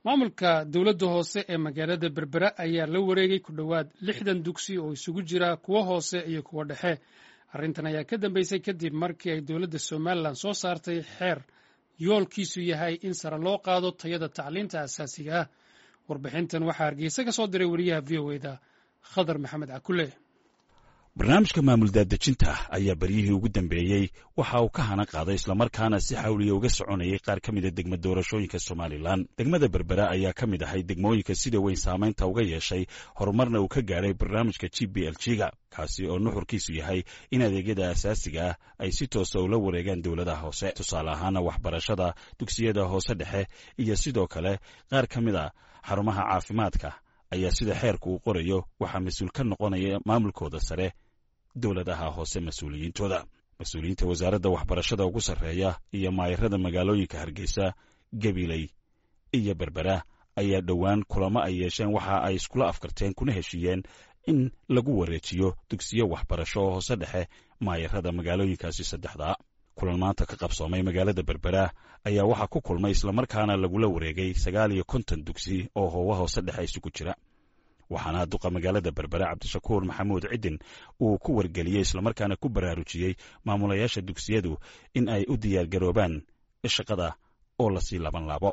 maamulka dowladda hoose ee magaalada berbera ayaa la wareegay ku dhowaad lixdan dugsi oo isugu jira kuwo hoose iyo kuwo dhexe arrintan ayaa ka dambeysay kadib markii ay dowladda somalilan soo saartay xeer yoolkiisu yahay in sare loo qaado tayada tacliinta asaasiga ah warbixintan waxaa hargeysa ka soo diray wariyaha v o eda khadar maxamed cakule barnaamijka maamul daadejinta ayaa beryihii ugu dambeeyey waxa uu ka hana qaaday islamarkaana si xawliya uga soconayay qaar ka mida degma doorashooyinka somalilan degmada berbera ayaa ka mid ahay degmooyinka sida weyn saamaynta uga yeeshay horumarna uu ka gaadhay barnaamijka g b l g-ga kaasi oo nuxurkiisu yahay in adeegyada asaasiga ah ay si toosa ula wareegaan dowladaha hoose tusaale ahaana waxbarashada dugsiyada hoose dhexe iyo sidoo kale qaar ka mid a xarumaha caafimaadka ayaa sida xeerku uu qorayo waxaa mas-uul ka noqonaya maamulkooda sare dowladaha hoose mas-uuliyiintooda mas-uuliyiinta wasaaradda waxbarashada ugu sarreeya iyo maayarada magaalooyinka hargeysa gabiley iyo berbera ayaa dhowaan kulamo ay yeesheen waxa ay iskula afkarteen kuna heshiiyeen in lagu wareejiyo dugsiyo waxbarasho oo hoose dhexe maayarada magaalooyinkaasi saddexdaa kulan maanta ka qabsoomay magaalada berbera ayaa waxaa ku kulmay islamarkaana lagula wareegay sagaal iyo konton dugsi oo hoowa hoose dhexe isugu jira waxaana duqa magaalada berbera cabdishakuur maxamuud cidin uu ku wargeliyey islamarkaana ku baraarujiyey maamulayaasha dugsiyadu in ay u diyaargaroobaan shaqada oo lasii laban laabo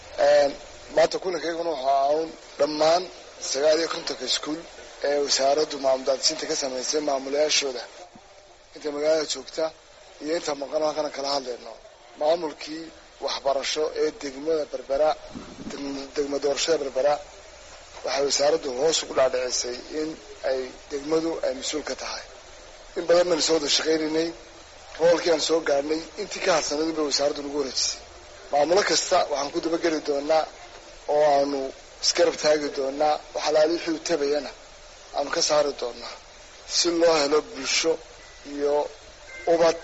maanta kulankayguna waxaa aun dhammaan sagaal iyo kontonka iskuul ee wasaaraddu maamul daadsinta ka samaysay maamulayaashooda inta magaalada joogta iyo inta maqan halkana kala hadlayno maamulkii waxbarasho ee degmada berbera degma doorashada berbera waxay wasaaraddu hoos ugu dhaadhicisay in ay degmadu ay mas-uul ka tahay in badan baynu soo wada shaqaynaynay roolkii aan soo gaadhnay intii ka hadsanadu bay wasaaraddu nagu wareejisay maamulo kasta waxaan ku dabageli doonaa oo aanu isgarab taagi doonaa wax alaali wixii u tabayana aanu ka saari doonaa si loo helo bulsho iyo ubad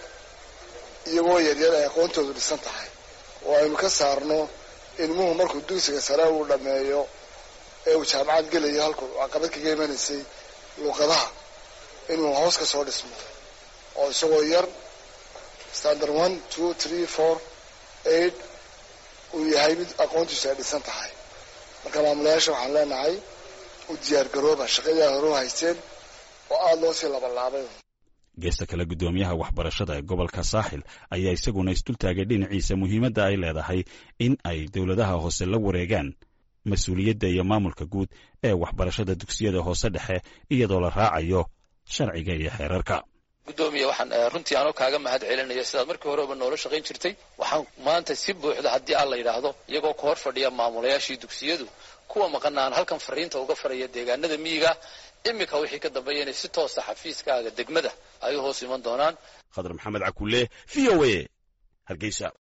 iyagoo yaryar ay aqoontoodu dhisan tahay oo aynu ka saarno ilmuhu markuu dugsiga sare uu dhameeyo ee uu jaamacad gelayo halkuu caqabad kaga imanaysay luuqadaha inuu hoos ka soo dhismo oo isagoo yar standard one two three four eight uu yahay mid aqoontiisu ay dhisan tahay marka maamulayaasha waxaan leenahay u diyaargarooba shaqadii aad hore u haysteen oo aada loo sii labalaabay geesta kale guddoomiyaha waxbarashada ee gobolka saaxil ayaa isaguna isdultaagay dhinaciisa muhiimadda ay leedahay in ay dowladaha hoose la wareegaan mas-uuliyadda iyo maamulka guud ee waxbarashada dugsiyada hoose dhexe iyadoo la raacayo sharciga iyo xeerarka guddoomiya waxaan runtii anoo kaaga mahad celinaya sidaad markii horeba noola shaqayn jirtay waxaan maanta si buuxda haddii aan la yidhaahdo iyagoo ka hor fadhiya maamulayaashii dugsiyadu kuwa maqana aan halkan fariinta uga faraya deegaanada miyiga iminka wixii ka dambeeya inay si toosa xafiiskaaga degmada ay u hoos iman doonaan khadar maxamed cakule v o a hargeysa